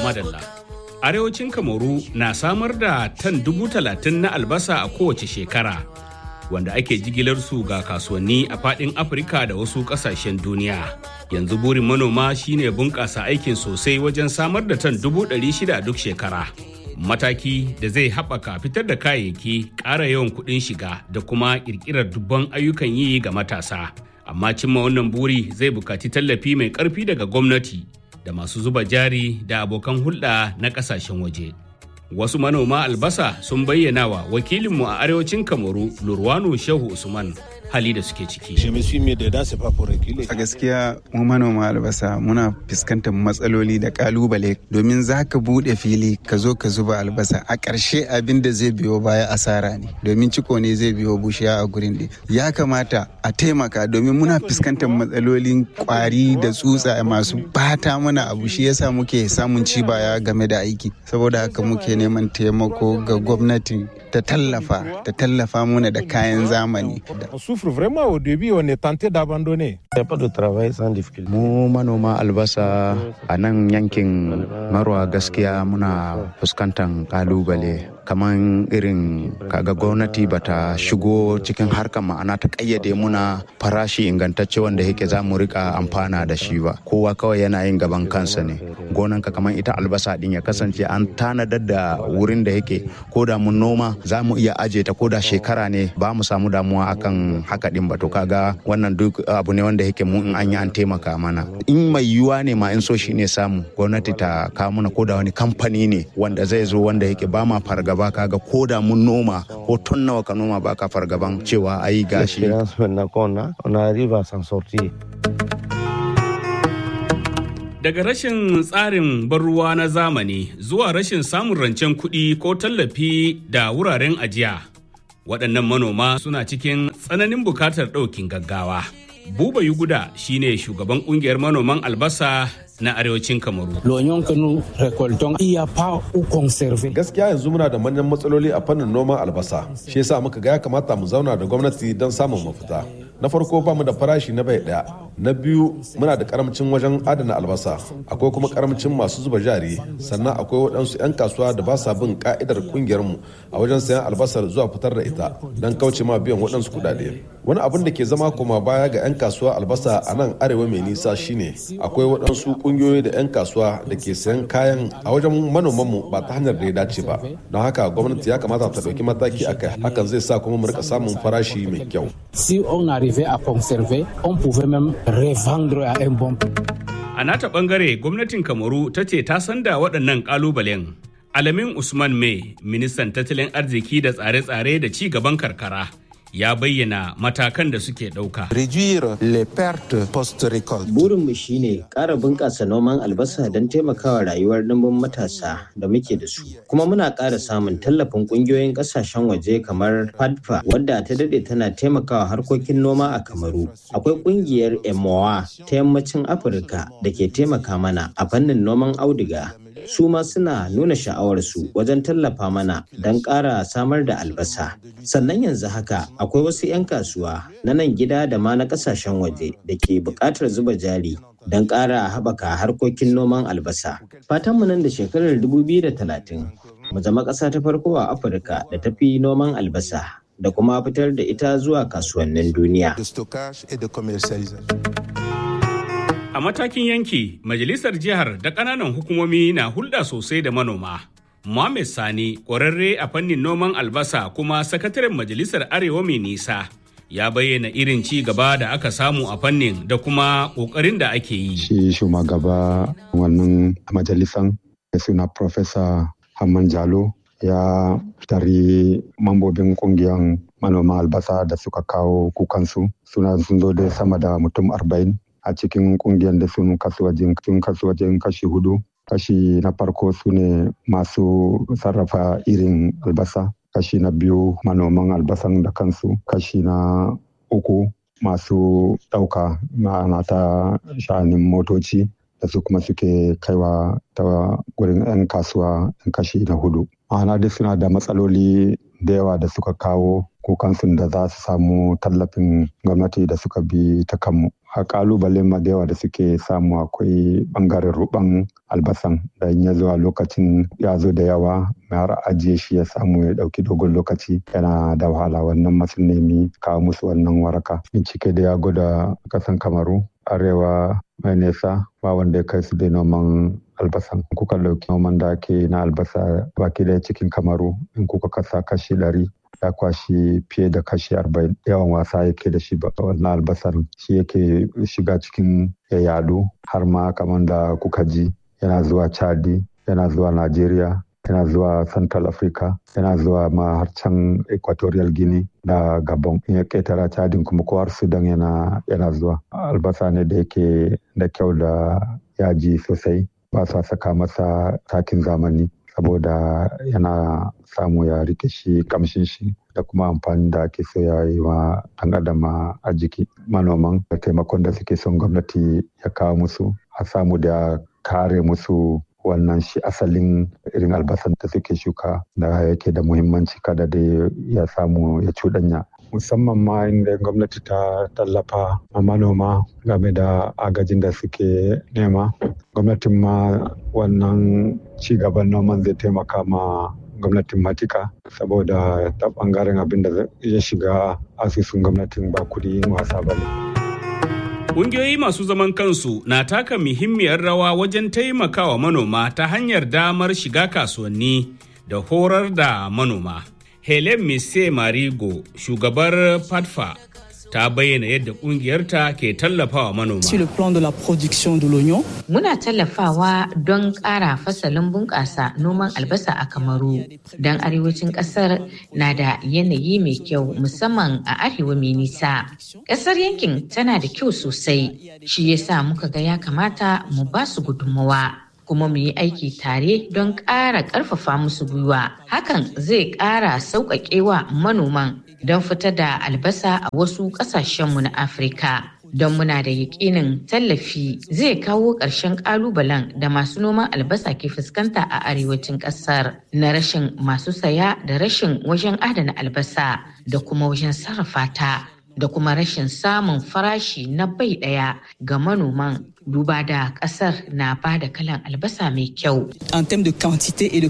madalla. Arewacin Kamaru na samar da tan dubu talatin na albasa a kowace shekara, wanda ake jigilar su ga kasuwanni a faɗin Afirka da wasu ƙasashen duniya. Yanzu burin manoma shine bunƙasa aikin sosai wajen samar da tan dubu ɗari shida duk shekara. Mataki da zai haɓaka fitar da kayayyaki, ƙara yawan kuɗin shiga da kuma ƙirƙirar dubban ayyukan yi ga matasa. Amma cimma wannan buri zai buƙaci tallafi mai ƙarfi daga gwamnati da masu zuba jari da abokan hulɗa na ƙasashen waje. Wasu manoma albasa sun bayyana wa wakilinmu a arewacin Kamaru Lurwano Shehu Usman hali da suke ciki. A gaskiya mu manoma albasa muna fuskantar matsaloli da kalubale domin za ka buɗe fili ka zo ka zuba albasa a ƙarshe abin da zai biyo baya asara ne domin ciko ne zai biyo bushiya a gurin ɗin. Ya kamata a taimaka domin muna fuskantar matsalolin kwari da tsutsa masu bata mana abu shi yasa muke samun ci baya game da aiki saboda haka muke neman taimako ga gwamnati ta tallafa ta tallafa mana da kayan zamani. souffre vraiment au début, on est tenté d'abandonner. Mu manoma albasa a nan yankin marwa gaskiya muna fuskantar kalubale kamar irin kaga gwamnati bata shigo cikin harkar ma'ana ta kayyade muna farashi ingantacce wanda yake za mu rika amfana da shi ba kowa kawai yana yin gaban kansa ne gonanka kamar ita albasa din ya kasance an tanadar da wurin da yake ko da mun noma za mu iya aje ta ko da shekara ne ba mu samu damuwa akan haka din ba to kaga wannan duk abu ne wanda yake mu in an yi an taimaka mana in mai yiwuwa ne ma in so shi ne samu gwamnati ta kawo mana ko da wani kamfani ne wanda zai zo wanda yake ba ma fargaba kaga ko da mun noma ko tun nawa ka noma baka fargaban cewa ayi gashi Daga rashin tsarin ban ruwa na zamani zuwa rashin samun rancen kuɗi ko tallafi da wuraren ajiya. Waɗannan manoma suna cikin tsananin bukatar ɗaukin gaggawa. Buba Yuguda shine shugaban ƙungiyar manoman albasa na arewacin Kamaru. Gaskiya yanzu muna da manyan matsaloli a fannin noman albasa. Shi yasa muka ga ya kamata mu zauna da gwamnati don samun mafita. Na farko ba mu da farashi na bai daya. Na biyu muna da karamcin wajen adana albasa. Akwai kuma karamcin masu zuba jari. Sannan akwai waɗansu 'yan kasuwa da ba sa bin ka'idar kungiyar mu a wajen sayan albasar zuwa fitar da ita don kauce ma biyan waɗansu kuɗaɗe. Wani abin da ke zama koma baya ga 'yan kasuwa albasa a nan arewa mai nisa shine akwai waɗansu kungiyoyi da 'yan kasuwa da ke sayan kayan a wajen manomanmu ba ta hanyar da ya dace ba don haka gwamnati ya kamata ta ɗauki mataki a kai hakan zai sa kuma mu rika samun farashi mai kyau si on arrivait à conserver on pouvait même revendre à un bon a nata bangare gwamnatin kamaru ta ce ta san da waɗannan ƙalubalen alamin usman mai ministan tattalin arziki da tsare-tsare da ci gaban karkara ya bayyana matakan da suke ɗauka. Burinmu shine ƙara bunƙasa noman albasa don taimakawa rayuwar ɗimbin matasa da muke da su. Kuma muna ƙara samun tallafin ƙungiyoyin ƙasashen waje kamar FADFA wadda ta daɗe tana taimakawa harkokin noma a Kamaru. Akwai ƙungiyar EMOA ta yammacin Afirka da ke taimaka mana a fannin noman auduga. su ma suna nuna sha'awarsu wajen tallafa mana don ƙara samar da albasa. Sannan yanzu haka akwai wasu 'yan kasuwa na nan gida da ma na ƙasashen waje da ke buƙatar zuba jari don ƙara haɓaka harkokin noman albasa. Fatanmu nan da shekarar 2030 mu zama ƙasa ta farko a Afirka da ta fi noman albasa da kuma fitar da ita zuwa kasuwannin duniya. A matakin yanki, majalisar jihar da ƙananan hukumomi na hulɗa sosai da manoma. Mohamed Sani, ƙwararre a fannin noman albasa kuma sakataren majalisar Arewa mai nisa, ya bayyana irin ci gaba da aka samu a fannin da kuma ƙoƙarin da ake yi. Shi shugaba wannan majalisan da suna Profesa Hamman Jalo ya tari mambobin ƙungiyar manoma albasa da suka kawo kukansu suna sun zo da sama da mutum arba'in a cikin kungiyar da sun kasu wajen kashi hudu kashi na farko su ne masu sarrafa irin albasa kashi na biyu manoman albasan da kansu kashi na uku masu ɗauka ma'ana ta sha'anin motoci da su kuma suke kaiwa ta gurin 'yan kasuwa kashi na hudu ma'ana dai suna da matsaloli da yawa da suka kawo kukansu da za su samu tallafin gwamnati da suka bi ta kanmu a kalubalen ma da yawa da suke samu akwai bangaren ruban albasan da in ya zuwa lokacin ya zo da yawa mai har ajiye shi ya samu ya dauki dogon lokaci yana da wahala wannan masu nemi kawo musu wannan waraka bincike da ya gwada kasan kamaru arewa mai nesa ba wanda ya kai su da noman albasan kuka dauki noman da ake na albasa baki daya cikin kamaru in kuka kasa kashi ɗari ya kwashi fiye da kashi arba'in yawan wasa yake da shi ba wannan albasar shi yake shiga cikin ya yadu har ma kamar da kuka ji yana zuwa chadi yana zuwa nigeria yana zuwa central africa yana zuwa ma har can equatorial guinea da gabon in ya ketara chadin kuma ko har sudan yana yana zuwa albasa ne da yake da kyau da yaji sosai ba sa saka masa takin zamani saboda yana samu ya rike shi kamshin shi da kuma amfani da ake so ya yi wa ɗan adam a jiki manoman da taimakon da suke son gwamnati ya kawo musu a samu da kare musu wannan shi asalin irin albasan da suke shuka da yake da muhimmanci kada da ya samu ya cuɗanya musamman ma inda gwamnati ta tallafa a manoma game da agajin da suke nema gwamnatin ma wannan cigaban noman zai taimaka ma gwamnatin matika saboda ta bangaren abin da ya shiga asusun gwamnatin ba kudi wasa ba ne. Ƙungiyoyi masu zaman kansu na taka muhimmiyar rawa wajen taimakawa manoma ta hanyar damar shiga kasuwanni da horar da manoma. Helen Mise Marigo, shugabar FATFA, ta bayyana yadda kungiyarta ke tallafawa manoma. Sur le plan de la production de l'oignon. Muna tallafawa don ƙara fasalin bunƙasa noman albasa a Kamaru. Don arewacin ƙasar na da yanayi mai kyau musamman a arewa mai nisa. Ƙasar yankin tana da kyau sosai, shi yasa muka ga ya kamata mu ba su gudunmawa. kuma mu yi aiki tare don ƙara ƙarfafa musu gwiwa. Hakan zai ƙara sauƙaƙewa manoman don fitar da albasa a wasu ƙasashenmu na Afirka. Don muna da yaƙinin tallafi zai kawo ƙarshen ƙalubalen da masu noman albasa ke fuskanta a arewacin ƙasar na rashin masu saya da rashin wajen adana albasa da kuma wajen sarrafa ta. da kuma rashin samun farashi na bai ɗaya ga manoman duba da ƙasar na ba da kalan albasa mai kyau. En termes de quantité et de